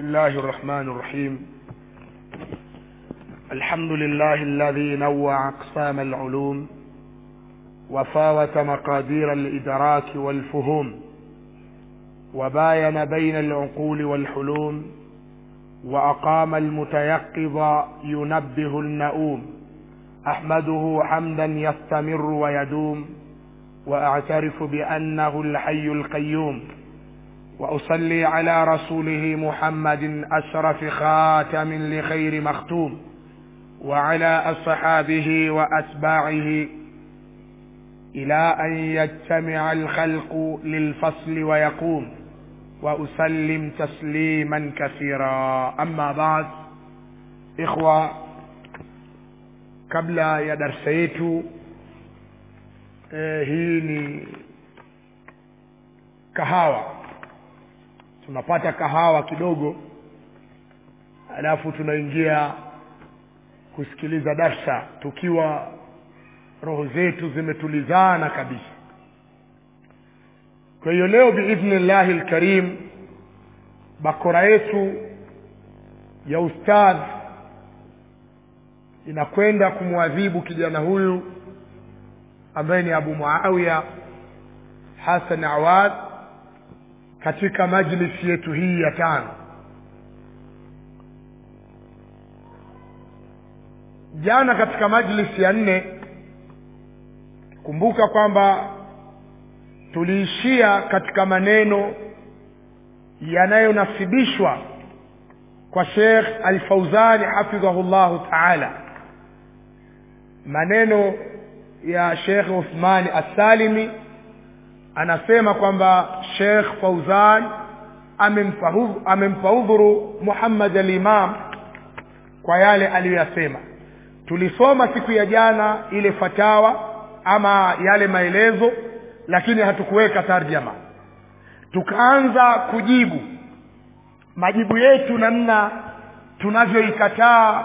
الله الرحمن الرحيم الحمد لله الذي نوع أقسام العلوم وفاوت مقادير الإدراك والفهوم وباين بين العقول والحلوم وأقام المتيقظ ينبه النؤوم أحمده حمدا يستمر ويدوم وأعترف بأنه الحي القيوم وأصلي على رسوله محمد أشرف خاتم لخير مختوم وعلى أصحابه وأتباعه إلى أن يجتمع الخلق للفصل ويقوم وأسلم تسليما كثيرا أما بعد إخوة kabla ya darsa yetu eh, hii ni kahawa tunapata kahawa kidogo alafu tunaingia kusikiliza darsa tukiwa roho zetu zimetulizana kabisa kwa hiyo leo biidhnillahi lkarim bakora yetu ya ustadh inakwenda kumwadhibu kijana huyu ambaye ni abu muawiya hasan awad katika majlisi yetu hii ya tano jana katika majlisi ya nne kumbuka kwamba tuliishia katika maneno yanayonasibishwa kwa shekh alfauzani hafidhahu llahu taala maneno ya shekh uthmani assalimi anasema kwamba shekh fauzan amempa udhuru muhammad alimam kwa yale aliyoyasema tulisoma siku ya jana ile fatawa ama yale maelezo lakini hatukuweka tarjama tukaanza kujibu majibu yetu namna tunavyoikataa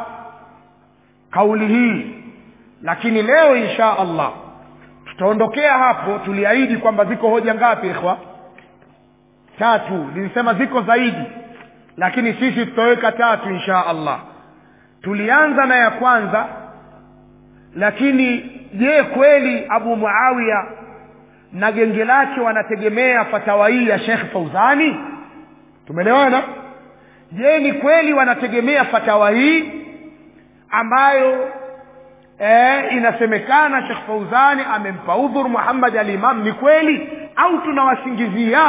kauli hii lakini leo insha allah tutaondokea hapo tuliahidi kwamba ziko hoja ngapi ikhwa tatu nilisema ziko zaidi lakini sisi tutaweka tatu insha allah tulianza na ya kwanza lakini je kweli abu muawiya na genge lake wanategemea fatawa hii ya shekh fauzani tumeelewana je ni kweli wanategemea fatawa hii ambayo e, inasemekana shekh fauzani amempa udhur muhammad alimam ni kweli au tunawasingizia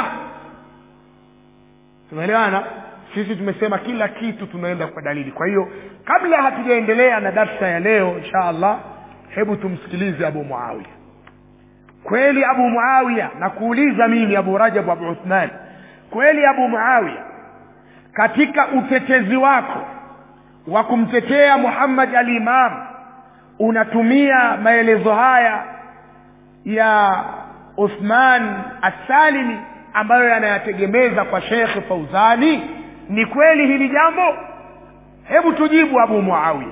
tumeelewana sisi tumesema kila kitu tunaenda kwa dalili kwa hiyo kabla hatujaendelea na darsa ya leo insha allah hebu tumsikilize abu muawiya kweli abu muawiya na kuuliza mimi abu rajab abu uthman kweli abu muawiya katika utetezi wako wa kumtetea muhammad alimam unatumia maelezo haya ya uthman assalimi ambayo yanayategemeza kwa shekhe fauzani ni kweli hili jambo hebu tujibu abu muawiya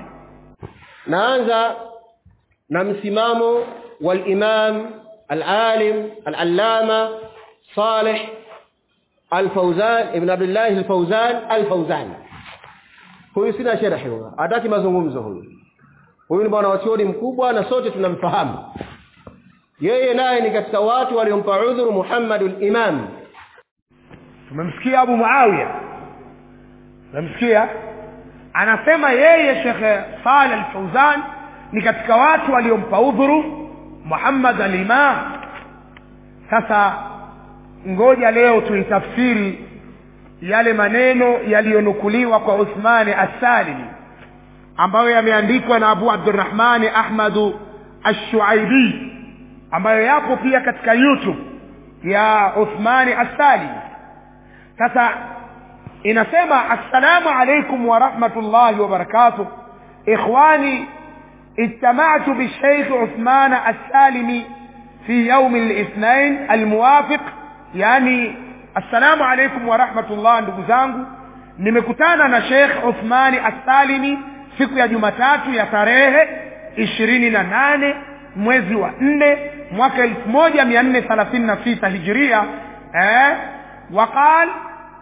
naanza na msimamo walimam alalim alallama saleh alfauzan ibn abdillahi alfauzan alfauzan huyu sina sherhi huyo hataki mazungumzo huyu huyu ni bwana wachuoni mkubwa na sote tunamfahamu yeye naye ni katika watu waliompa udhuru muhammadu limam tumemsikia abu muawiya tumemsikia anasema yeye shekhe saleh alfauzan ni katika watu waliompa udhuru muhammad alimam sasa ngoja leo tuitafsiri yale maneno yaliyonukuliwa kwa uthmani assalimi ambayo yameandikwa na abu abdurahmani ahmadu ashuaibi ambayo yapo pia katika youtube ya uthmani assalimi sasa inasema assalamu alaikum warahmatullahi wabarakatuh ikhwani اجتمعت بالشيخ عثمان السالمي في يوم الاثنين الموافق يعني السلام عليكم ورحمة الله ndugu zangu nimekutana na Sheikh Uthmani Assalimi siku ya Jumatatu ya tarehe ishirini na nane mwezi wa nne mwaka elfu moja mia nne thelathini na sita hijiria eh, waqal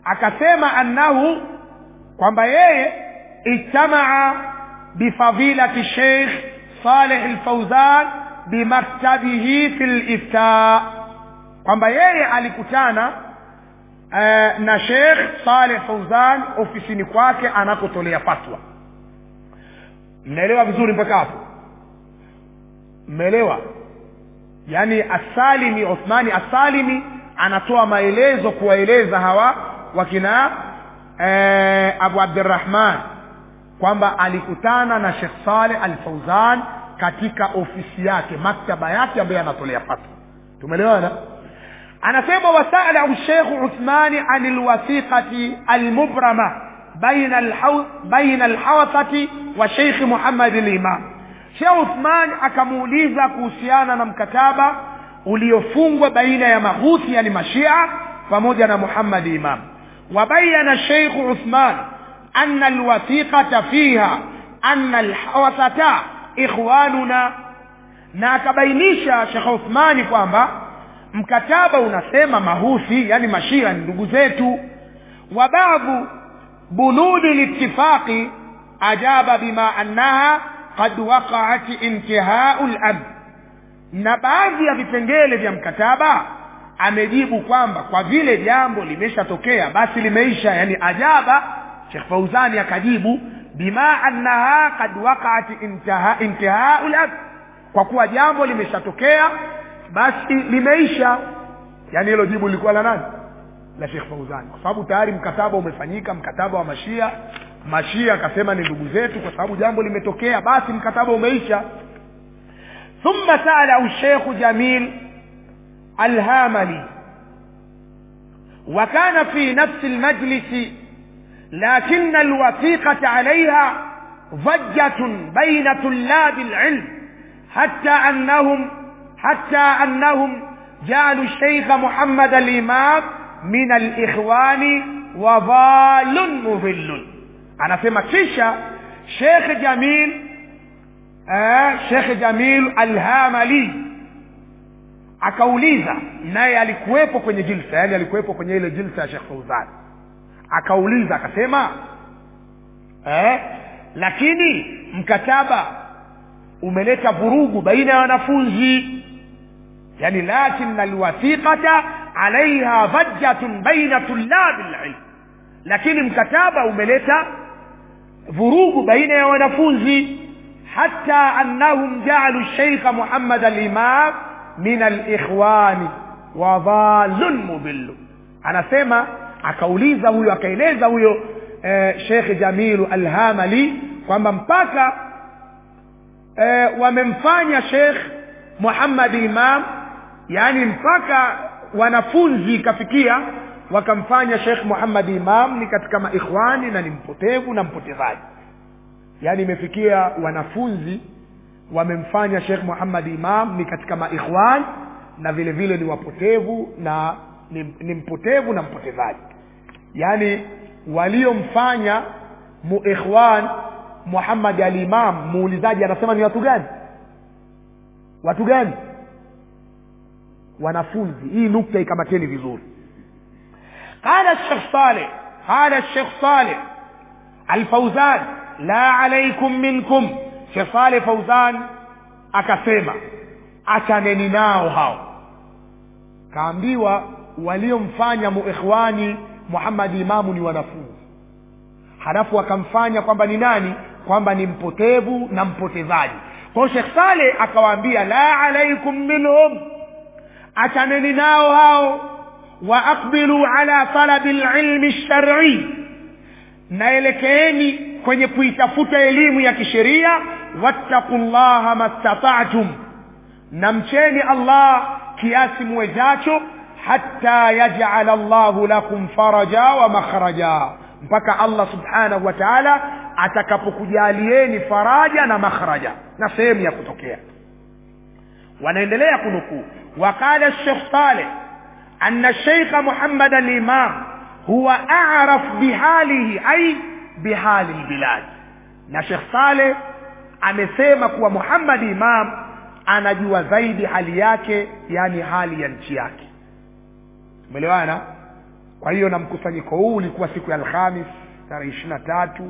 akasema annahu kwamba yeye ijtamaa bifadilati sheikh saleh alfauzan bimaktabihi fi lifta kwamba yeye alikutana eh, na sheikh saleh fauzan ofisini kwake anakotolea fatwa mnaelewa vizuri mpaka hapo mmeelewa yaani asalimi uthmani asalimi anatoa maelezo kuwaeleza hawa wakina eh, abu abdirahman kwamba alikutana na shekh saleh al fauzan katika ofisi yake maktaba yake ambayo anatolea fatwa tumeelewana anasema wasalahu shekhu uthmani an lwathiqati almubrama baina alhaw- baina alhawthati wa sheikhi muhammad limam shekh uthman akamuuliza kuhusiana na mkataba uliofungwa baina ya maghuthi yani mashia pamoja na muhammad imam wabayana sheikhu uthman ana alwathiqata fiha ana alhawathata ikhwanuna na akabainisha shekh uthmani kwamba mkataba unasema mahuthi yani mashia ni ndugu zetu wa baadhu bunudi litifaqi ajaba bima annaha qad waqaat intihau lamn na baadhi ya vipengele vya mkataba amejibu kwamba kwa vile jambo limeshatokea basi limeisha yani ajaba shekh fauzani akajibu bima annaha qad waqaat intaha- intihau lamn kwa kuwa jambo limeshatokea basi limeisha yaani hilo jibu lilikuwa la nani la shekh fauzani kwa sababu tayari mkataba umefanyika mkataba wa mashia mashia akasema ni ndugu zetu kwa sababu jambo limetokea basi mkataba umeisha ثم سأله الشيخ جميل الهاملي وكان في نفس المجلس لكن الوثيقة عليها ضجة بين طلاب العلم حتى أنهم حتى أنهم جعلوا الشيخ محمد الإمام من الإخوان وضال مضل أنا سمع كيشا شيخ جميل آه شيخ جميل الهاملي akauliza naye alikuwepo kwenye jilsa yani alikuwepo kwenye ile jilsa ya shekh fauzan akauliza akasema eh, lakini mkataba umeleta vurugu baina ya wanafunzi yani lakina alwathiqata alaiha dhajjatun baina tulabi lilm lakini mkataba umeleta vurugu baina ya wanafunzi hata annahum jaalu sheikha muhammad alimam min alikhwani wa dhalun mudillu anasema akauliza huyo akaeleza huyo eh, shekh jamilu alhamali kwamba mpaka eh, wamemfanya shekh muhammad imam yaani mpaka wanafunzi ikafikia wakamfanya shekh muhammad imam ni katika maikhwani na ni mpotevu na mpotezaji yaani imefikia wanafunzi wamemfanya shekh muhammad imam ni katika maikhwan na vile vile ni wapotevu na ni, ni mpotevu na mpotezaji yaani waliomfanya muikhwan muhammad alimam muulizaji anasema ni watu gani watu gani wanafunzi hii nukta ikamateni vizuri qala shekh saleh qala shekh saleh alfauzan la alaikum minkum shekh saleh fauzan akasema achaneni nao hao kaambiwa waliomfanya muikhwani muhammad imamu ni wanafunzi halafu wakamfanya kwamba ni nani kwamba ni mpotevu na mpotezaji kwao shekh saleh akawaambia la alaikum minhum achaneni nao hao wa aqbilu ala talabi lilmi lsharii naelekeeni kwenye kuitafuta elimu ya kisheria wattaqu llaha mastata'tum na mcheni allah kiasi muwezacho hatta yajala llahu lakum faraja wa makhraja mpaka allah subhanahu wa taala atakapokujalieni faraja na makhraja na sehemu ya kutokea wanaendelea kunukuu waqala shekh saleh ana sheikha muhammad alimam huwa araf bihalihi ai bihali lbilad na shekh saleh amesema kuwa muhammad imam anajua zaidi hali yake yani hali ya nchi yake umeelewana kwa hiyo na mkusanyiko huu ulikuwa siku ya alhamis tarehe ishiri na tatu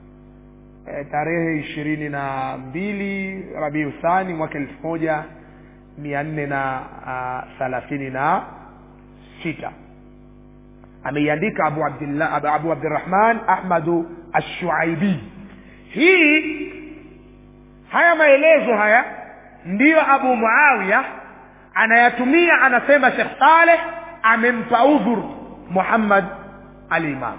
e, tarehe ishirini na mbili rabiu thani mwaka elfu moja mia nne na thalathini na sita ameiandika abu abdillah abu, abu abdirahman ahmadu ashuaibi hii haya maelezo haya ndiyo abu muawiya anayatumia anasema shekh saleh amempa udhur muhammad alimam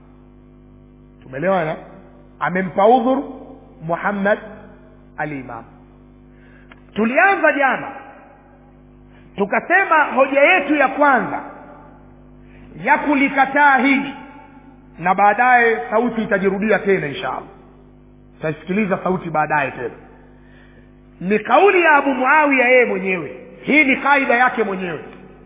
tumeelewana amempa udhur muhammad alimam tulianza jana tukasema hoja yetu ya kwanza ya kulikataa hili na baadaye sauti itajirudia tena inshallah tutasikiliza sauti baadaye tena ni kauli ya abu muawiya yeye mwenyewe hii ni kaida yake mwenyewe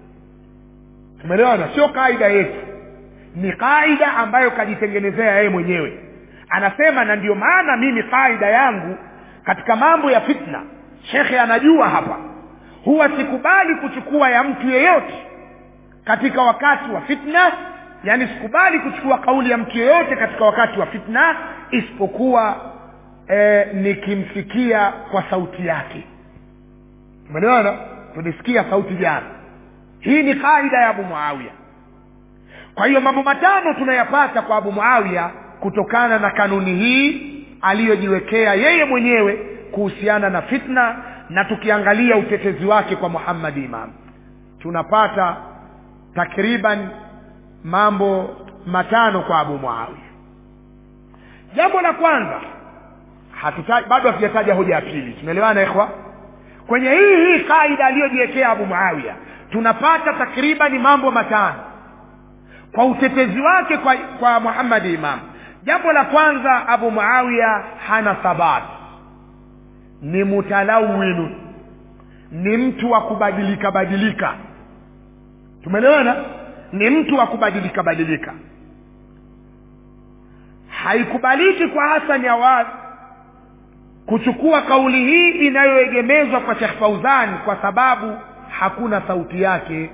tumeelewana sio kaida yetu ni kaida ambayo kajitengenezea yeye mwenyewe anasema na ndio maana mimi kaida yangu katika mambo ya fitna shekhe anajua hapa huwa sikubali kuchukua ya mtu yeyote katika wakati wa fitna yani sikubali kuchukua kauli ya mtu yeyote katika wakati wa fitna isipokuwa e, nikimsikia kwa sauti yake umeelewana tulisikia sauti jana hii ni kaida ya abu muawiya kwa hiyo mambo matano tunayapata kwa abu muawiya kutokana na kanuni hii aliyojiwekea yeye mwenyewe kuhusiana na fitna na tukiangalia utetezi wake kwa muhammadi imam tunapata takriban mambo matano kwa abu muawiya jambo la kwanza hatuta, bado hatujataja hoja ya pili tumeelewana ikhwa kwenye hii hii kaida aliyojiwekea abu muawiya tunapata takribani mambo matano kwa utetezi wake kwa, kwa muhammadi imam jambo la kwanza abu muawiya hana thabati ni mutalawinu ni mtu wa kubadilika badilika tumeelewana ni mtu wa kubadilika badilika haikubaliki kwa hasani awad kuchukua kauli hii inayoegemezwa kwa shekh fauzani kwa sababu hakuna sauti yake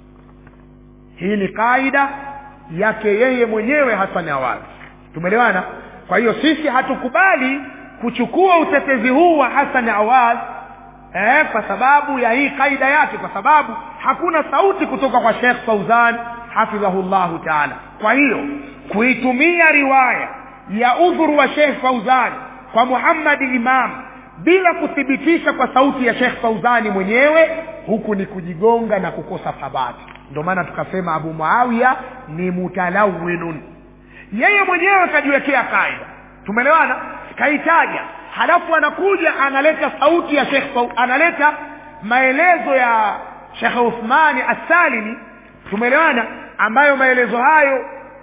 hii ni kaida yake yeye mwenyewe hasani awad tumeelewana kwa hiyo sisi hatukubali kuchukua utetezi huu wa hasan awad eh, kwa sababu ya hii kaida yake kwa sababu hakuna sauti kutoka kwa shekh fauzan hafidhahu llahu taala kwa hiyo kuitumia riwaya ya udhuru wa shekh fauzan kwa muhammadi imam bila kuthibitisha kwa sauti ya shekh fauzani mwenyewe huku ni kujigonga na kukosa thabati ndio maana tukasema abu muawiya ni mutalawinun yeye mwenyewe kajiwekea kaida tumeelewana kaitaja halafu anakuja analeta sauti ya shekh analeta maelezo ya shekhe uthmani assalimi tumeelewana ambayo maelezo hayo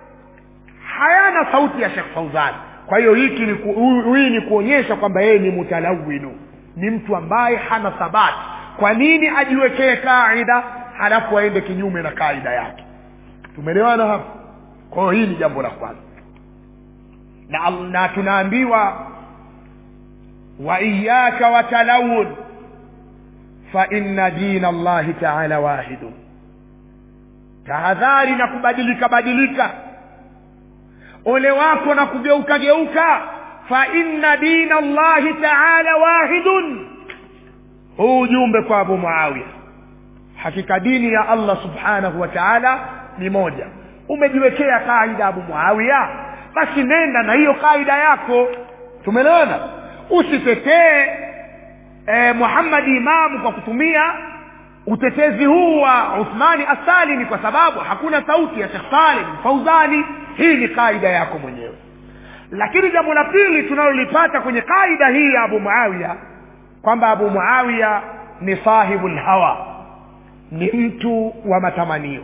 hayana sauti ya shekh fauzani kwa hiyo hiki ni hii ni kuonyesha kwamba yeye ni mutalawinu ni mtu ambaye hana thabati kwa nini ajiwekee kaida halafu aende kinyume na kaida yake tumeelewana hapa kwa hiyo hii ni jambo la kwanza na, na tunaambiwa wa iyaka watalawun fa inna dina allahi taala wahidun tahadhari na kubadilika badilika ole wako na kugeuka geuka fa inna dina allahi taala wahidun huu ujumbe kwa abu muawiya hakika dini ya allah subhanahu wa taala ni moja umejiwekea kaida abu muawiya basi nenda na hiyo kaida yako tumeelewana usitetee e, muhammadi imamu kwa kutumia utetezi huu wa uthmani assalimi kwa sababu hakuna sauti ya shekh salim fauzani hii ni kaida yako mwenyewe lakini jambo la pili tunalolipata kwenye kaida hii ya abu muawiya kwamba abu muawiya ni sahibu lhawa ni mtu wa matamanio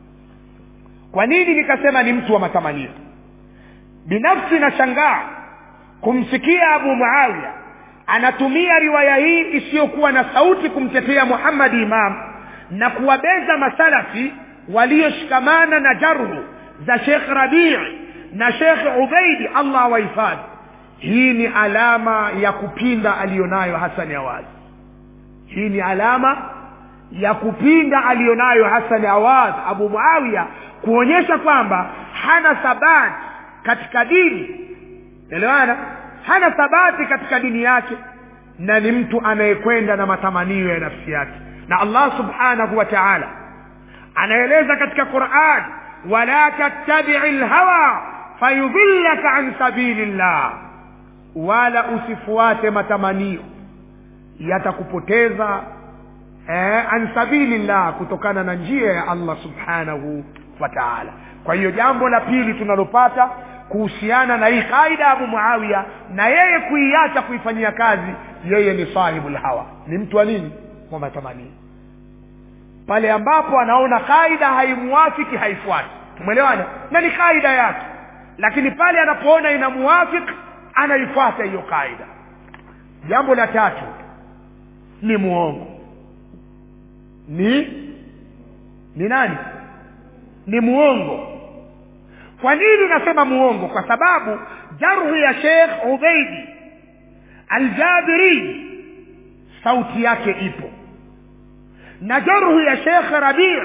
kwa nini nikasema ni mtu wa matamanio binafsi nashangaa kumsikia abu muawiya anatumia riwaya hii isiyokuwa na sauti kumtetea muhammadi imam na kuwabeza masalafi walioshikamana na jarhu za shekh rabii na shekh ubaidi allah awahifadhi hii ni alama ya kupinda aliyonayo hasani awazi hii ni alama ya kupinga aliyonayo hasan awad abu muawiya kuonyesha kwamba hana thabati katika dini elewana hana thabati katika dini yake na ni mtu anayekwenda na matamanio ya nafsi yake na allah subhanahu wa taala anaeleza katika quran wala tattabii lhawa fayudhillaka an sabili llah wala usifuate matamanio yatakupoteza eh, an sabilillah kutokana na njia ya allah subhanahu wa taala kwa hiyo jambo la pili tunalopata kuhusiana na hii kaida ya abu muawiya na yeye kuiacha kuifanyia kazi yeye ni sahibu lhawa ni mtu wa nini wa matamanio pale ambapo anaona kaida haimuwafiki haifuati tumeelewana na ni kaida yake lakini pale anapoona inamuwafiki anaifuata hiyo kaida jambo la tatu ni muongo ni ni nani ni muongo kwa nini nasema muongo kwa sababu jarhu ya sheikh ubeidi aljabiri sauti yake ipo na jarhu ya sheikh rabi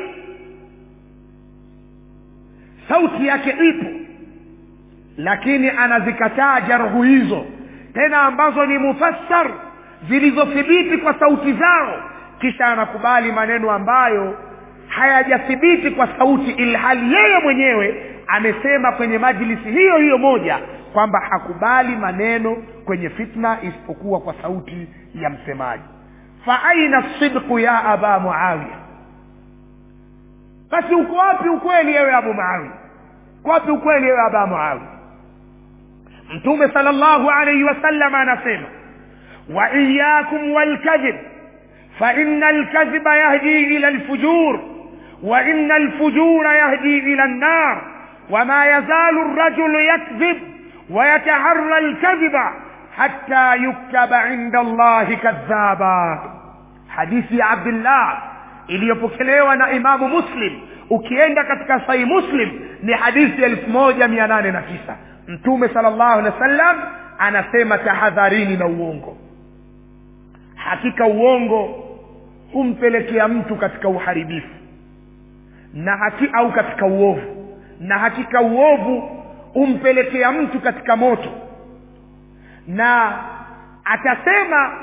sauti yake ipo lakini anazikataa jarhu hizo tena ambazo ni mufassar zilizothibiti kwa sauti zao kisha anakubali maneno ambayo hayajathibiti kwa sauti ilhali yeye mwenyewe amesema kwenye majlisi hiyo hiyo moja kwamba hakubali maneno kwenye fitna isipokuwa kwa sauti ya msemaji fa aina sidqu ya aba muawiya basi uko wapi ukweli yewe abu muawiya uko wapi ukweli yewe aba muawiya mtume sala llahu alaihi wasallam anasema wa iyakum walkadhib فإن الكذب يهدي إلى الفجور وإن الفجور يهدي إلى النار وما يزال الرجل يكذب ويتحرى الكذب حتى يكتب عند الله كذابا حديث عبد الله iliyopokelewa na imamu muslim ukienda katika sahi muslim ni hadithi elfu moja mia nane na tisa mtume sala llahu alehi wa sallam anasema tahadharini na uongo hakika uongo humpelekea mtu katika uharibifu na haki au katika uovu na hakika uovu humpelekea mtu katika moto na atasema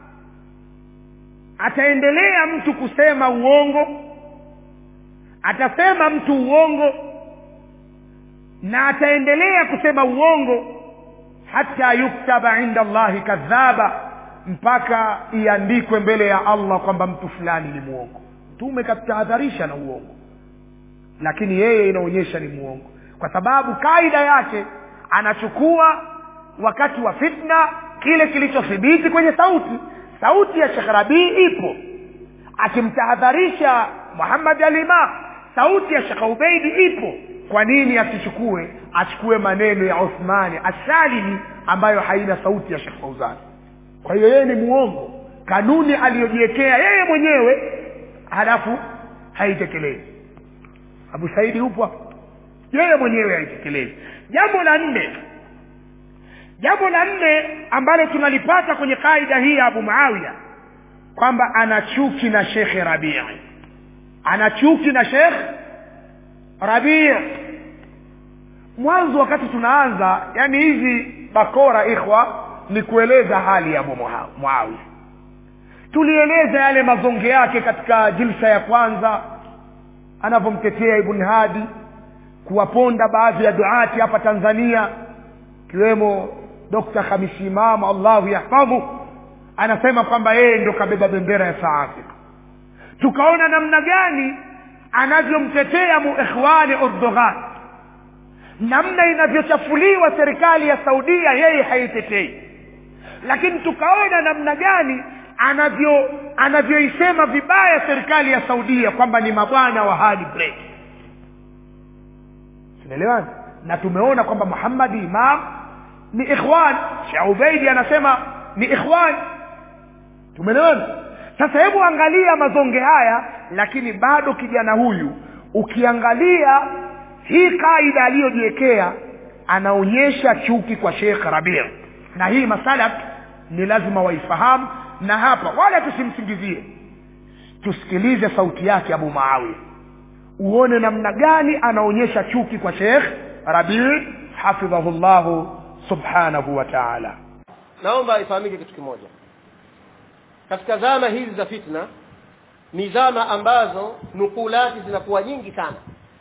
ataendelea mtu kusema uongo atasema mtu uongo na ataendelea kusema uongo hata yuktaba inda allahi kadhaba mpaka iandikwe mbele ya allah kwamba mtu fulani ni mwongo mtume katahadharisha na uongo lakini yeye inaonyesha ni mwongo kwa sababu kaida yake anachukua wakati wa fitna kile kilichothibiti kwenye sauti sauti ya shekh rabii ipo akimtahadharisha muhammad alimam sauti ya shekh ubeidi ipo kwa nini asichukue achukue maneno ya uthmani asalimi ambayo haina sauti ya shekh fauzani kwa hiyo yeye ni muongo kanuni aliyojiwekea yeye mwenyewe halafu haitekelezi abu saidi upo yeye mwenyewe haitekelezi jambo la nne jambo la nne ambalo tunalipata kwenye kaida hii ya abu muawiya kwamba ana chuki na shekhe rabii ana chuki na shekh rabii mwanzo wakati tunaanza yani hizi bakora ikhwa ni kueleza hali ya abu muawiya tulieleza yale mazonge yake katika jilsa ya kwanza anavyomtetea ibn hadi kuwaponda baadhi ya duati hapa tanzania ikiwemo dokta hamisi imamu allahu yahfadhu anasema kwamba yeye ndo kabeba bendera ya saa afrika tukaona namna gani anavyomtetea muikhwani erdogan namna inavyochafuliwa serikali ya saudia yeye haitetei lakini tukaona namna gani anavyo anavyoisema vibaya serikali ya saudia kwamba ni mabwana wa hadi break tunaelewana na tumeona kwamba muhammadi imam ni ikhwan sheh ubeidi anasema ni ikhwan tumeelewana sasa hebu angalia mazonge haya lakini bado kijana huyu ukiangalia hii kaida aliyojiwekea anaonyesha chuki kwa shekh rabir na hii masalaf ni lazima waifahamu na hapa wala tusimsingizie tusikilize sauti yake abu muawiya uone namna gani anaonyesha chuki kwa shekh rabii hafidhahu llahu subhanahu wa taala naomba ifahamike kitu kimoja katika zama hizi za fitna ni zama ambazo nukulati zinakuwa nyingi sana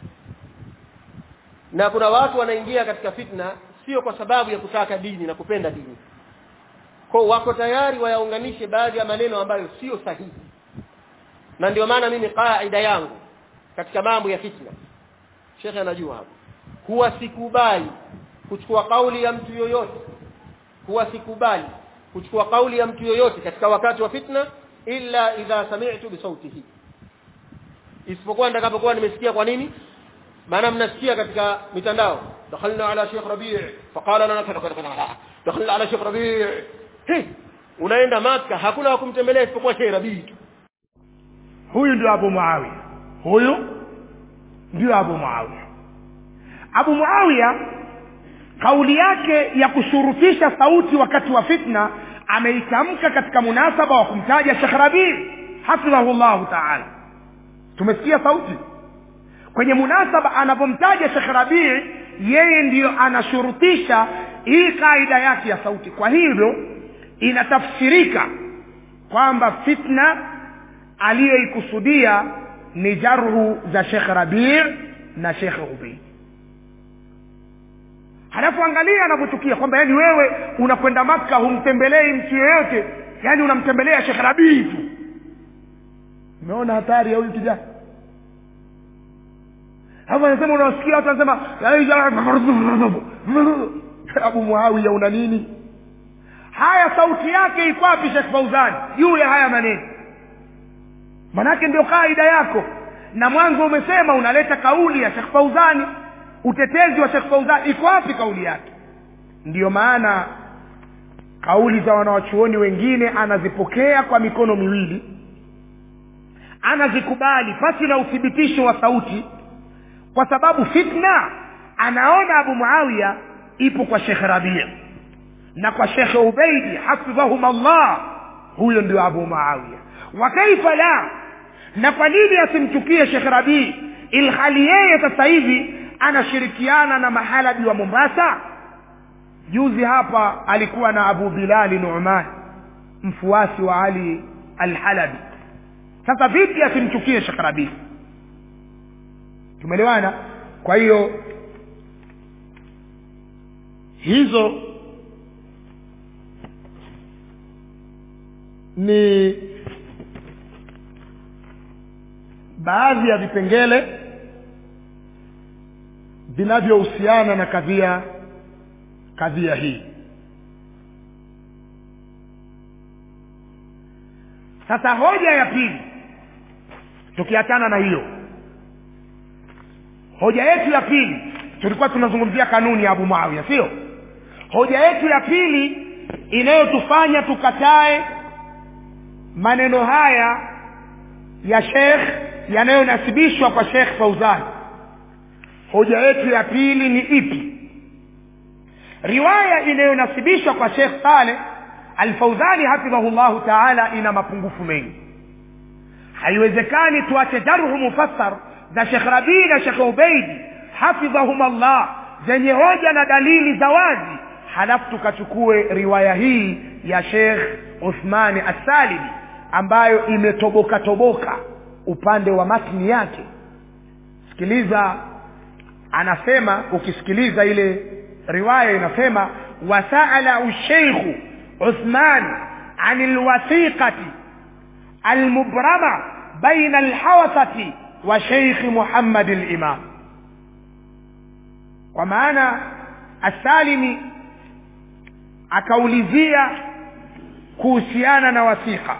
na kuna watu wanaingia katika fitna sio kwa sababu ya kutaka dini na kupenda dini kwa wako tayari wayaunganishe baadhi ya maneno ambayo sio sahihi na ndio maana mimi kaida yangu katika mambo ya fitna shekhe anajua hapo huwa sikubali kuchukua kauli ya mtu yoyote huwa sikubali kuchukua kauli ya mtu yoyote katika wakati wa fitna illa idha sami'tu bi sautihi isipokuwa nitakapokuwa nimesikia kwa nini maana mnasikia katika mitandao dakhalna ala Sheikh Rabi' faqala lana dakhalna ala Sheikh Rabi' hey unaenda maka hakuna wa kumtembelea isipokuwa Sheikh Rabi' tu huyu ndio abu muawiya huyu ndio abu muawiya abu muawiya kauli yake ya kushurutisha sauti wakati wa fitna ameitamka katika munasaba wa kumtaja shekh rabii hafidhahu llahu taala tumesikia sauti kwenye munasaba anapomtaja shekh rabii yeye ndiyo anashurutisha hii kaida yake ya sauti kwa hivyo inatafsirika kwamba fitna aliyoikusudia ni jarhu za shekh rabii na shekh ubeid halafu angalia anavyochukia kwamba yani wewe unakwenda maka humtembelei mtu yeyote yani unamtembelea shekh rabii tu umeona hatari ya huyu kijana hapo anasema unawasikia watu wanasema abu muawiya una nini haya sauti yake iko wapi shekh fauzani juu ya haya maneno manake ndio kaida yako na mwanzo umesema unaleta kauli ya shekh fauzani utetezi wa shekh fauzani iko wapi kauli yake ndiyo maana kauli za wanawachuoni wengine anazipokea kwa mikono miwili anazikubali pasi na uthibitisho wa sauti kwa sababu fitna anaona abu muawiya ipo kwa shekhe rabia na kwa shekhe ubeidi hafidhahum allah huyo ndio abu muawiya wa kaifa la na kwa nini asimchukie shekhe rabii ilhali yeye sasa hivi anashirikiana na mahalabi wa mombasa juzi hapa alikuwa na abu bilali numan mfuasi wa ali alhalabi sasa vipi asimchukie shekh rabii tumeelewana kwa hiyo hizo ni baadhi ya vipengele vinavyohusiana na kadhia kadhia hii sasa hoja ya pili tukiachana na hiyo hoja yetu ya pili tulikuwa tunazungumzia kanuni ya abu muawia sio hoja yetu ya pili inayotufanya tukatae maneno haya ya shekh yanayonasibishwa kwa shekh fauzani hoja yetu ya pili ni ipi riwaya inayonasibishwa kwa shekh saleh alfauzani hafidhahu llahu taala ina mapungufu mengi haiwezekani tuache jarhu mufassar za shekh rabii na shekh ubeidi hafidhahum allah zenye hoja na dalili za wazi halafu tukachukue riwaya hii ya shekh uthmani assalimi ambayo imetoboka toboka upande wa matni yake sikiliza anasema ukisikiliza ile riwaya inasema wasaala sheikhu uthman an lwathiqati almubrama baina alhawasati wa sheikhi muhammad limam kwa maana assalimi akaulizia kuhusiana na wathiqa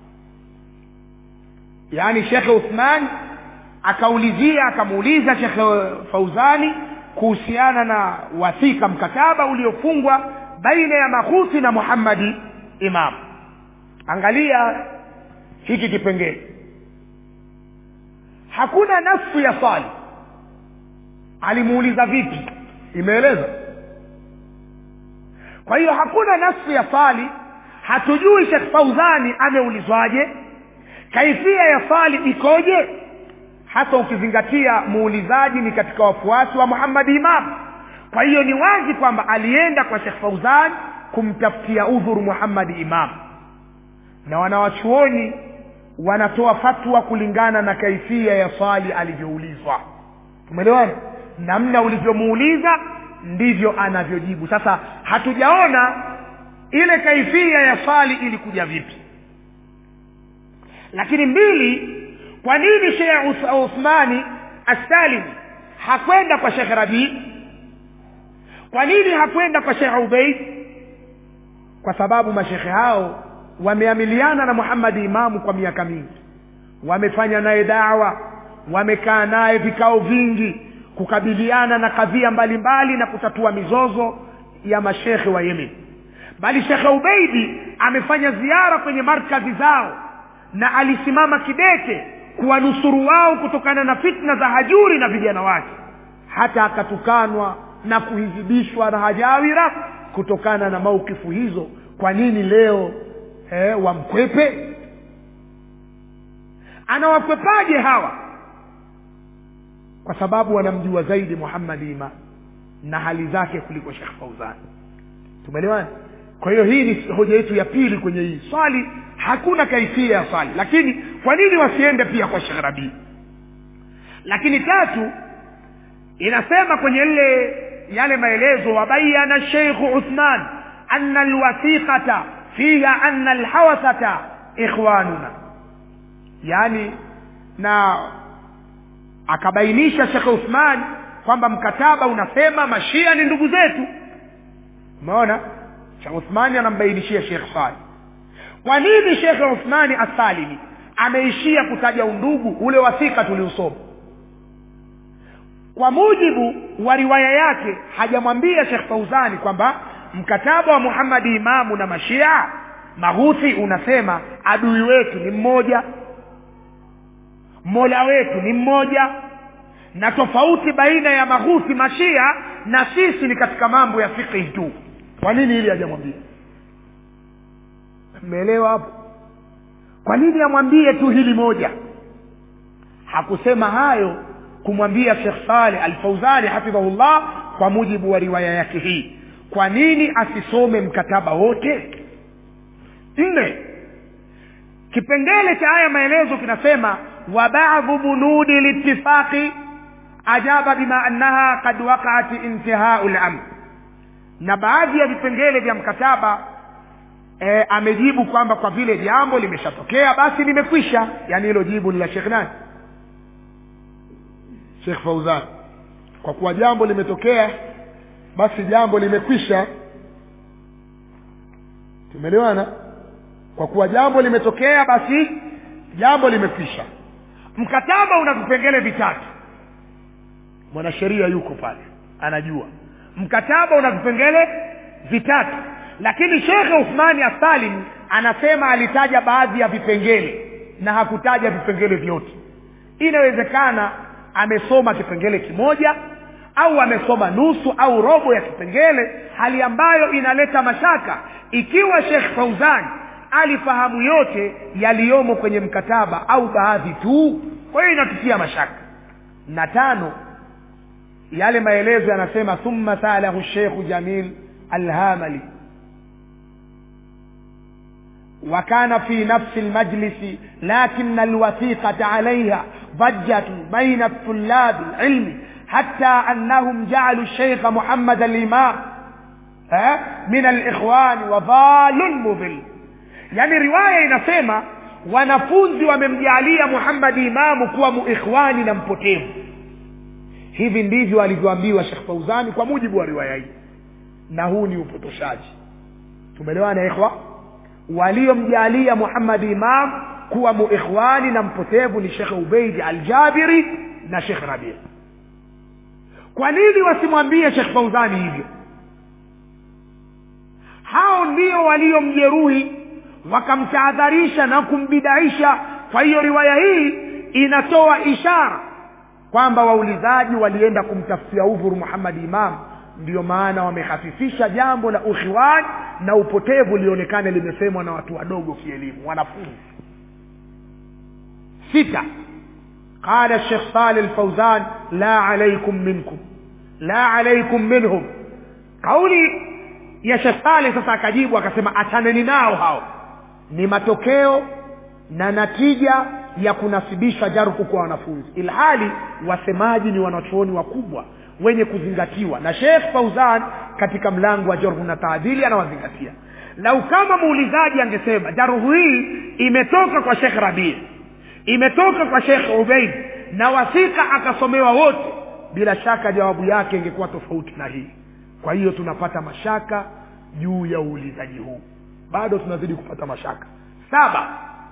yaani shekhe uthman akaulizia akamuuliza shekhe fauzani kuhusiana na wathika mkataba uliofungwa baina ya makhusi na muhammadi imam angalia hiki kipengele hakuna nafsu ya swali alimuuliza vipi imeeleza kwa hiyo hakuna nafsu ya swali hatujui shekh fauzani ameulizwaje kaifia ya swali ikoje hasa ukizingatia muulizaji ni katika wafuasi wa muhammadi imam kwa hiyo ni wazi kwamba alienda kwa shekh fauzan kumtafutia udhuru muhammadi imam na wanawachuoni wanatoa fatwa kulingana na kaifia ya swali alivyoulizwa tumeelewana namna ulivyomuuliza ndivyo anavyojibu sasa hatujaona ile kaifia ya swali ilikuja vipi lakini mbili kwa nini shekh uthmani assalimi hakwenda kwa shekh rabii kwa nini hakwenda kwa shekh ubeid kwa sababu mashekhe hao wameamiliana na muhammadi imamu kwa miaka mingi wamefanya naye dawa wamekaa naye vikao vingi kukabiliana na kadhia mbalimbali na kutatua mizozo ya mashekhe wa yemen bali shekhe ubeidi amefanya ziara kwenye markazi zao na alisimama kidete kuwanusuru wao kutokana na fitna za hajuri na vijana wake hata akatukanwa na kuhizibishwa na hajawira kutokana na maukifu hizo kwa nini leo eh, wamkwepe anawakwepaje hawa kwa sababu wanamjua zaidi muhammadi ima na hali zake kuliko shekh fauzan tumeelewana kwa hiyo hii ni hoja yetu ya pili kwenye hii swali hakuna kaifia ya swali lakini kwa nini wasiende pia kwa shekh rabii lakini tatu inasema kwenye ile yale maelezo wabayana sheikhu uthman ana alwathiqata fiha ana alhawathata ikhwanuna yani na akabainisha shekhe uthman kwamba mkataba unasema mashia ni ndugu zetu umeona shekh uthmani anambainishia shekh sali kwa nini shekhe uthmani assalimi ameishia kutaja undugu ule wasika tuliusoma kwa mujibu wa riwaya yake hajamwambia shekh fauzani kwamba mkataba wa muhammadi imamu na mashia maghuthi unasema adui wetu ni mmoja mola wetu ni mmoja na tofauti baina ya maghuthi mashia na sisi ni katika mambo ya fiqhi tu kwa nini ili hajamwambia mmeelewa hapo kwa nini amwambie tu hili moja hakusema hayo kumwambia shekh saleh alfauzani hafidhahullah kwa mujibu wa riwaya yake hii kwa nini asisome mkataba wote nne kipengele cha haya maelezo kinasema wa badhu bunudi litifaqi ajaba bima annaha kad waqaat intihau lamr na baadhi ya vipengele vya mkataba e, amejibu kwamba kwa vile jambo limeshatokea basi limekwisha yaani hilo jibu ni la shekh nani shekh fauzan kwa kuwa jambo limetokea basi jambo limekwisha tumeelewana kwa kuwa jambo limetokea basi jambo limekwisha mkataba una vipengele vitatu mwanasheria yuko pale anajua mkataba una vipengele vitatu lakini shekhe uthmani assalim anasema alitaja baadhi ya vipengele na hakutaja vipengele vyote inawezekana amesoma kipengele kimoja au amesoma nusu au robo ya kipengele hali ambayo inaleta mashaka ikiwa shekh fauzan alifahamu yote yaliyomo kwenye mkataba au baadhi tu kwa hiyo inatutia mashaka na tano yale maelezo yanasema thumma salahu sheikhu jamil alhamali وكان في نفس المجلس لكن الوثيقة عليها ضجة بين الطلاب العلم حتى أنهم جعلوا الشيخ محمد الإمام من الإخوان وضال مضل يعني رواية inasema wanafunzi wamemjalia muhammadi imamu kuwa muikhwani na mpotevu hivi ndivyo alivyoambiwa shekh fauzani kwa mujibu wa riwaya hii na huu ni upotoshaji tumeelewana ikhwa waliomjalia muhammadi imam kuwa muikhwani na mpotevu ni shekhe ubeidi aljabiri na shekh rabia kwa nini wasimwambie shekh fauzani hivyo hao ndio waliomjeruhi wakamtahadharisha na kumbidaisha kwa hiyo riwaya hii inatoa ishara kwamba waulizaji walienda kumtafutia udhuru muhammadi imam ndiyo maana wamehafifisha jambo la ukhiwan na upotevu lionekane limesemwa na watu wadogo kielimu wanafunzi sita قال الشيخ صالح الفوزان لا عليكم منكم لا عليكم منهم kauli ya Sheikh Saleh sasa akajibu akasema achaneni nao hao ni matokeo na natija ya kunasibisha jaruhu kwa wanafunzi ilhali wasemaji ni wanachuoni wakubwa wenye kuzingatiwa na Sheikh Fauzan katika mlango wa jarhu na taadili anawazingatia lau kama muulizaji angesema jaruhu hii imetoka kwa Sheikh Rabi imetoka kwa Sheikh Ubaid na wasika akasomewa wote bila shaka jawabu yake ingekuwa tofauti na hii kwa hiyo tunapata mashaka juu ya uulizaji huu bado tunazidi kupata mashaka saba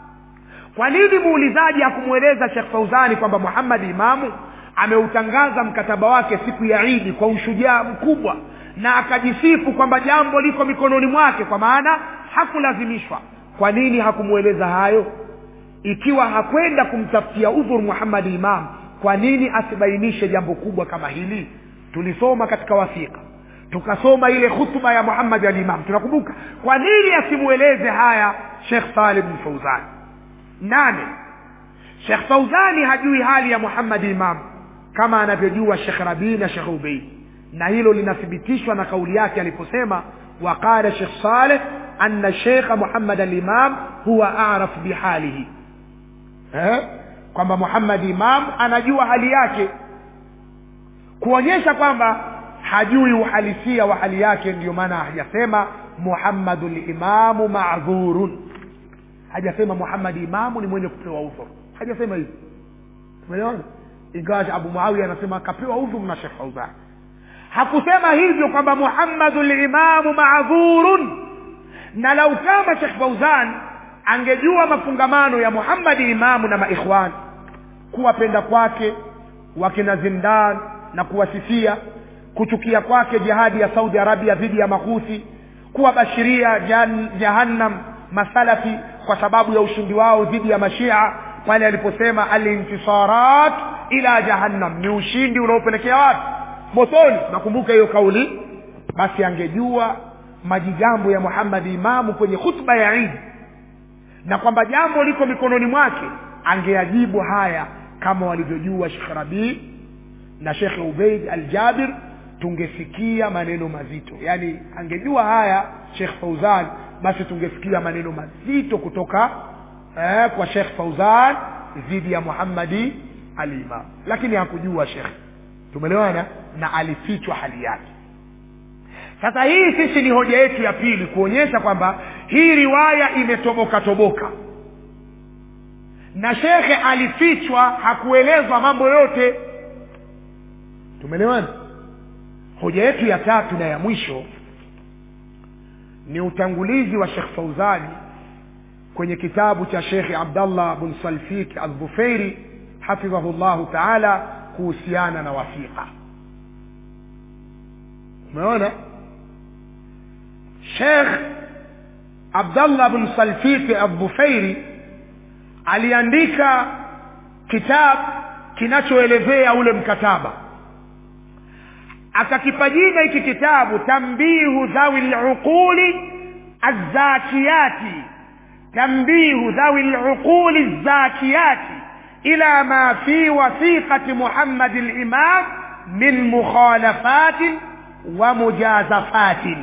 kwa nini muulizaji hakumweleza Sheikh Fauzani kwamba Muhammad Imamu ameutangaza mkataba wake siku ya Idi kwa ushujaa mkubwa na akajisifu kwamba jambo liko mikononi mwake kwa maana hakulazimishwa kwa nini hakumweleza hayo ikiwa hakwenda kumtafutia udhur Muhammad Imam kwa nini asibainishe jambo kubwa kama hili tulisoma katika wasika tukasoma ile hutuba ya Muhammad al-Imam tunakumbuka kwa nini asimweleze haya Sheikh Salih bin Fauzan nane Sheikh Fauzani hajui hali ya Muhammad Imam kama anavyojua Sheikh Rabi na Sheikh Ubayd na hilo linathibitishwa na kauli yake aliposema waqala Sheikh Saleh anna Sheikh Muhammad al-Imam huwa a'raf bihalihi eh kwamba Muhammad Imam anajua hali yake kuonyesha kwamba hajui uhalisia wa hali yake ndio maana hajasema Muhammadul Imamu ma'dhurun hajasema Muhammad Imamu ni mwenye kupewa udhur hajasema hivyo umeona ingawa Abu Muawiya anasema akapewa udhur na Sheikh Fauzan hakusema hivyo kwamba Muhammadul Imamu ma'dhurun na lau kama Sheikh Fauzan angejua mafungamano ya Muhammad Imamu na maikhwan kuwapenda kwake wakina Zindan na kuwasifia kuchukia kwake jihadi ya Saudi Arabia dhidi ya makuthi kuwabashiria jan, jahannam masalafi kwa sababu ya ushindi wao dhidi ya mashia pale aliposema alintisarat ila jahannam ni ushindi unaopelekea wapi motoni nakumbuka hiyo kauli basi angejua majigambo ya Muhammad Imamu kwenye hutuba ya Eid na kwamba jambo liko mikononi mwake angeajibu haya kama walivyojua Sheikh Rabi na Sheikh Ubaid Al-Jabir tungesikia maneno mazito yani angejua haya Sheikh Fauzan basi tungesikia maneno mazito kutoka eh, kwa Sheikh Fauzan dhidi ya Muhammadi al-Imam lakini hakujua Sheikh tumeelewana na alifichwa hali yake sasa hii sisi ni hoja yetu ya pili kuonyesha kwamba hii riwaya imetoboka toboka na shekhe alifichwa hakuelezwa mambo yote tumeelewana hoja yetu ya tatu na ya mwisho ni utangulizi wa Sheikh Fauzani kwenye kitabu cha Sheikh Abdallah bin Salfik Al-Dhufairi hafidhahu llahu taala kuhusiana na wasiqa umeona Sheikh Abdallah bin Salfik Al-Dhufairi aliandika kitabu kinachoelezea ule mkataba akakipa jina hiki kitabu tambihu dhawi luquli azzakiyati tambihu dhawi luquli azzakiyati ila ma fi wasiqati Muhammad al-Imam min mukhalafatin wa mujazafatin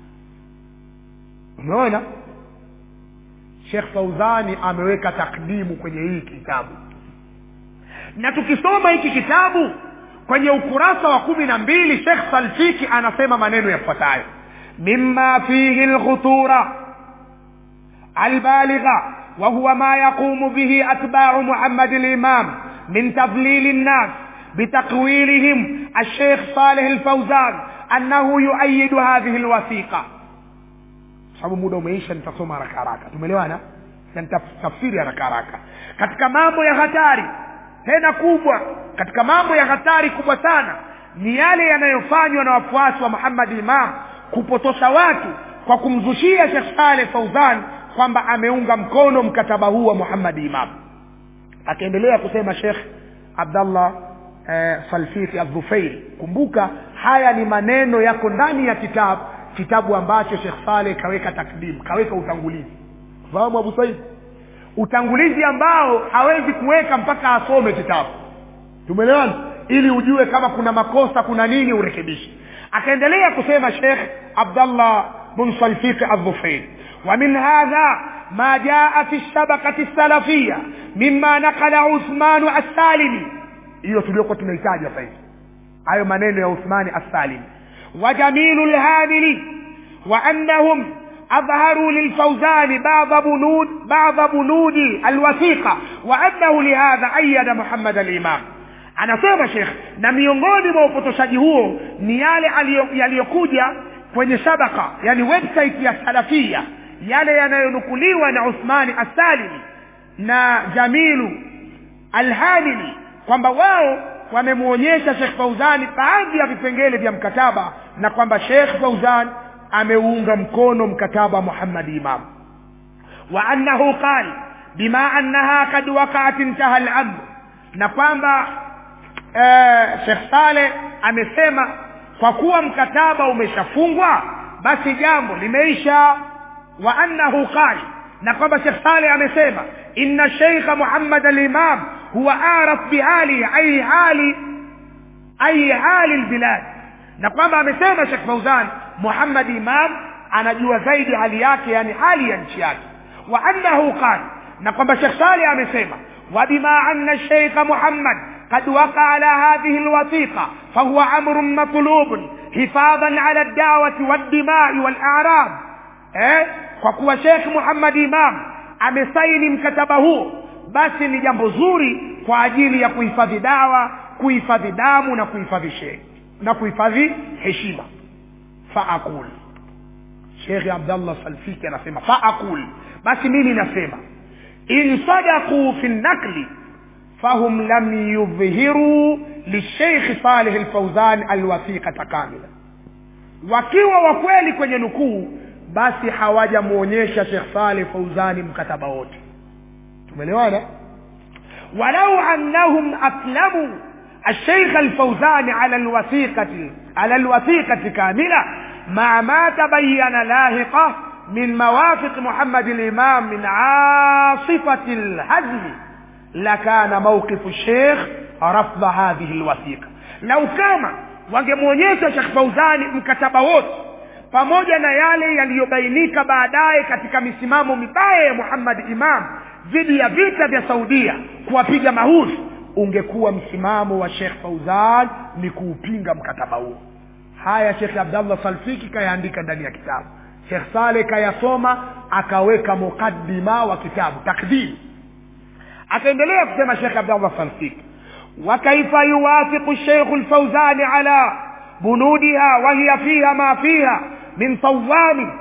umeona Sheikh Fauzani ameweka takdimu kwenye hii kitabu na tukisoma hiki kitabu kwenye ukurasa wa kumi na mbili Sheikh Salfiki anasema maneno yafuatayo mimma fihi alkhutura albaligha wa huwa ma yaqumu bihi atba'u Muhammad al-Imam min tadlil an-nas بتقويلهم الشيخ صالح الفوزان أنه يؤيد هذه الوثيقة sababu muda umeisha nitasoma haraka haraka tumeelewana na nitafsiri haraka haraka katika mambo ya hatari tena kubwa katika mambo ya hatari kubwa sana ni yale yanayofanywa na wafuasi wa Muhammad Imam kupotosha watu kwa kumzushia Sheikh Saleh Fauzan kwamba ameunga mkono mkataba huu wa Muhammad Imam akaendelea kusema Sheikh Abdallah eh, Salfiti Adhufairi kumbuka haya ni maneno yako ndani ya kitabu kitabu ambacho Sheikh Saleh kaweka takdim kaweka utangulizi fahamu Abu Said utangulizi ambao hawezi kuweka mpaka asome kitabu tumeelewana ili ujue kama kuna makosa kuna nini urekebishe akaendelea kusema shekh abdallah bn salfiqi aldhufairi ومن هذا ما جاء في الشبكة السلفية مما نقل عثمان السالمي hiyo tuliokuwa tunahitaji sasa hivi hayo maneno ya uthmani assalimi وجميل الهاملي وأنهم أظهروا للفوزان بعض بنود بعض بنود الوثيقة وأنه لهذا أيد محمد الإمام anasema shekh na miongoni mwa upotoshaji huo ni yale yaliyokuja kwenye shabaka yani website ya salafia yale yanayonukuliwa na uthmani assalimi na jamilu alhamili kwamba wao wamemwonyesha shekh fauzani baadhi ya vipengele vya mkataba na kwamba shekh fauzan ameunga mkono mkataba muhammad imam wa annahu qal bima annaha kad waqaat intaha al-amr na kwamba eh, shekh saleh amesema kwa kuwa mkataba umeshafungwa basi jambo limeisha wa annahu qal na kwamba shekh saleh amesema inna sheikha muhammad al-imam huwa araf bihali ai hali ai hali lbilad na kwamba amesema shekh fauzan muhammad imam anajua zaidi hali yake yani hali ya nchi yake wa annahu qal na kwamba shekh saleh amesema وبما أن الشيخ محمد قد وقع على هذه الوثيقة فهو أمر مطلوب حفاظا على الدعوة والدماء والأعراض eh? kwa kuwa shekh muhammad imam amesaini mkataba huo basi ni jambo zuri kwa ajili ya kuhifadhi dawa kuhifadhi damu na kuhifadhi she na kuhifadhi heshima faaqul shekhe abdallah salfiki anasema faaqul basi mimi nasema in sadaquu fi nakli fahum lam yudhhiruu lisheikh salih lfauzan alwathiqata kamila wakiwa wakweli kwenye nukuu basi hawajamwonyesha shekh saleh fauzani mkataba wote tumeelewana walau annahum aslamu الشيخ الفوزان على الوثيقة على الوثيقة كاملة مع ما تبين لاحقه من موافق محمد الإمام من عاصفة الهزم لكان موقف الشيخ رفض هذه الوثيقة لو كما wangemwonyesha shekh fauzani mkataba wote pamoja na yale yaliyobainika baadaye katika misimamo mibaya ya muhammad imam dhidi ya vita vya saudia kuwapiga mahusi ungekuwa msimamo wa shekh fauzan ni kuupinga mkataba huo haya shekh abdallah salfiki kayaandika ndani ya kitabu shekh saleh kayasoma akaweka muqaddima wa kitabu takdim akaendelea kusema shekh abdallah salfiki وكيف يوافق الشيخ الفوزان على بنودها وهي فيها ما فيها من صوام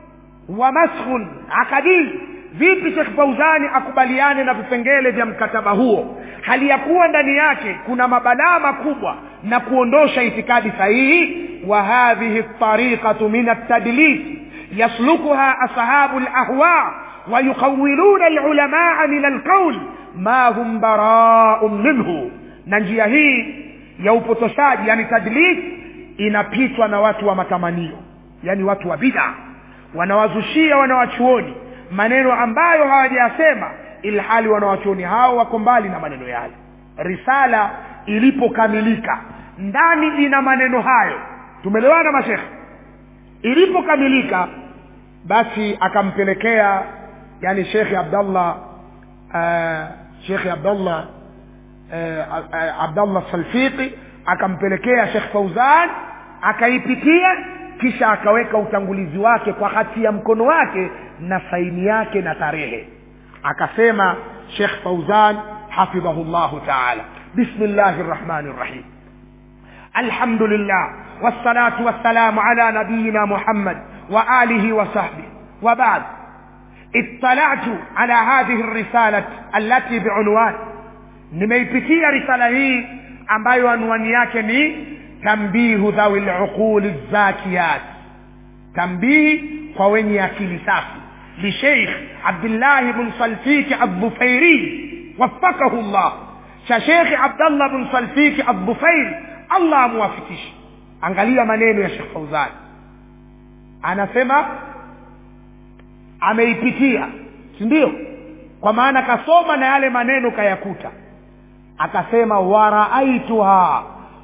ومسخ عقدي vipi shekh fauzani akubaliane na vipengele vya mkataba huo hali ya kuwa ndani yake kuna mabalaa makubwa na kuondosha itikadi sahihi wa hadhihi tariqatu min altadlis yaslukuha ashabu lahwa wayuqawiluna lulamaa min alqaul ma hum baraun minhu na njia hii ya upotoshaji yani tadlis inapitwa na watu wa matamanio yani watu wa bida wanawazushia wanawachuoni maneno ambayo hawajayasema ilhali wanawachuoni hao wako mbali na maneno yale risala ilipokamilika ndani ina maneno hayo tumelewana mashekhe ilipokamilika basi akampelekea yani shekhe abdallah uh, shekhe abdallah uh, uh, abdallah salfiqi akampelekea shekh fauzan akaipitia kisha akaweka utangulizi wake kwa hati ya mkono wake na saini yake na tarehe akasema shekh fauzan hafidhahu llahu taala bismillahi rrahmani rrahim الحمد لله والصلاة والسلام على نبينا محمد وآله وصحبه وبعد اطلعت على هذه الرسالة التي بعنوان nimeipitia risala hii ambayo anwani yake ni tambihu dhawi luquli zakiyat tambihi kwa wenye akili safi lisheikh abdillahi bn salfiki aldhufairi wafakahu llah cha shekhi abdallah bn salfiki aldhufairi allah amuwafikishe angalia maneno ya shekh fauzani anasema ameipitia si ndio kwa maana kasoma na yale maneno kayakuta akasema waraaituha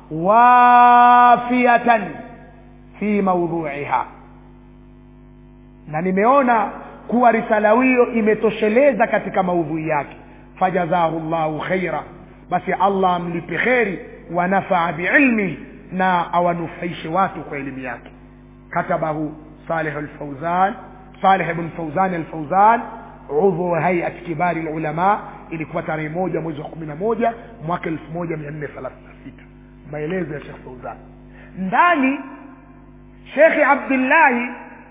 wafiatan fi maudhuiha na nimeona kuwa risala hiyo imetosheleza katika maudhui yake fajazahu llahu khaira basi allah amlipe kheri wanafaa biilmihi na awanufaishe watu kwa elimu yake katabahu salih lfauzan salih bn fauzan alfauzan udhu hayat kibari lulama ilikuwa tarehe moja mwezi wa kumi na moja mwaka elfu moja mia nne thelathini na sita maelezo ya shekh fauzan ndani shekhe abdillahi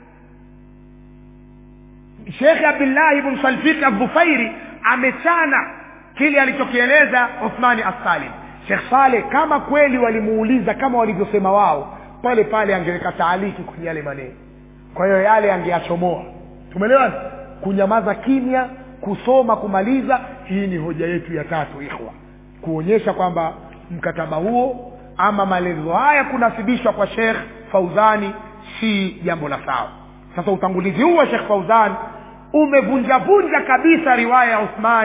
shekhe abdillahi bn salfik aldhufairi amechana kile alichokieleza uthmani assalim shekh saleh kama kweli walimuuliza kama walivyosema wao pale pale angeweka taaliki kwenye yale maneno kwa hiyo yale angeyachomoa tumeelewana kunyamaza kimya kusoma kumaliza hii ni hoja yetu ya tatu ikhwa kuonyesha kwamba mkataba huo ama maelezo haya kunasibishwa kwa shekh fauzani si jambo la sawa sasa utangulizi huu wa shekh fauzan umevunjavunja kabisa riwaya ya uthman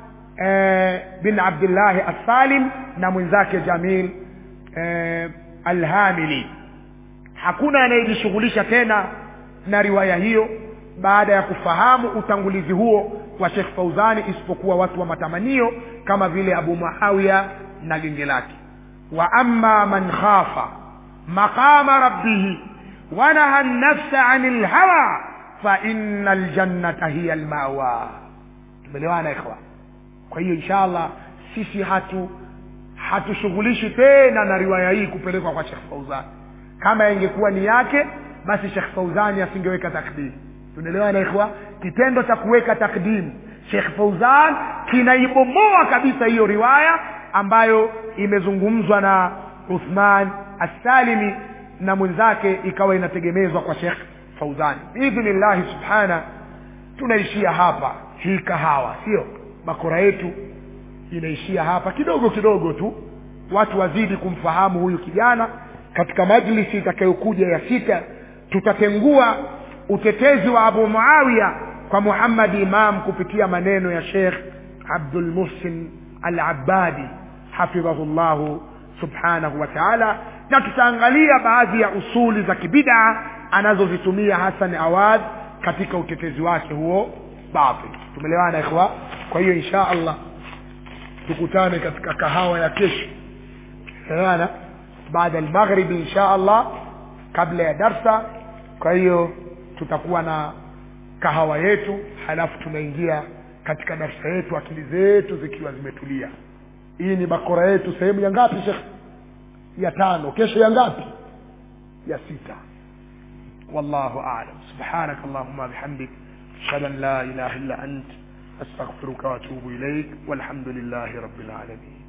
eh, bin abdillahi assalim na mwenzake jamil eh, alhamili hakuna anayejishughulisha tena na riwaya hiyo baada ya kufahamu utangulizi huo wa shekh fauzani isipokuwa watu wa matamanio kama vile abu muawiya na genge lake wa ama man khafa maqama rabbihi wanaha nafsa ani lhawa faina ljannata hiya lmawa tumelewana ikhwa kwa hiyo insha allah sisi hatu hatushughulishi tena na riwaya hii kupelekwa kwa shekh fauzani kama ingekuwa ni yake basi shekh fauzani asingeweka takdimu tunaelewana ikhwa kitendo cha kuweka takdimu shekh fauzan kinaibomoa kabisa hiyo riwaya ambayo imezungumzwa na uthman assalimi na mwenzake ikawa inategemezwa kwa shekh fauzani biidhnillahi subhana tunaishia hapa hii kahawa sio bakora yetu inaishia hapa kidogo kidogo tu watu wazidi kumfahamu huyu kijana katika majlisi itakayokuja ya sita tutatengua utetezi wa abu muawiya kwa muhammadi imam kupitia maneno ya shekh abdulmuhsin al abadi hafidhahu llahu subhanahu wa taala na tutaangalia baadhi ya usuli za kibidaa anazozitumia hasan awad katika utetezi wake huo batil tumelewana ikhwa kwa hiyo insha allah tukutane katika kahawa ya kesho elewana baada almaghribi insha allah kabla ya darsa kwa hiyo tutakuwa na kahawa yetu halafu tunaingia katika darsa yetu akili zetu zikiwa zimetulia hii ni bakora yetu sehemu ya ngapi shekh ya tano kesho ya ngapi ya sita والله أعلم سبحانك اللهم بحمدك أشهد أن لا إله إلا أنت أستغفرك وأتوب إليك والحمد لله رب العالمين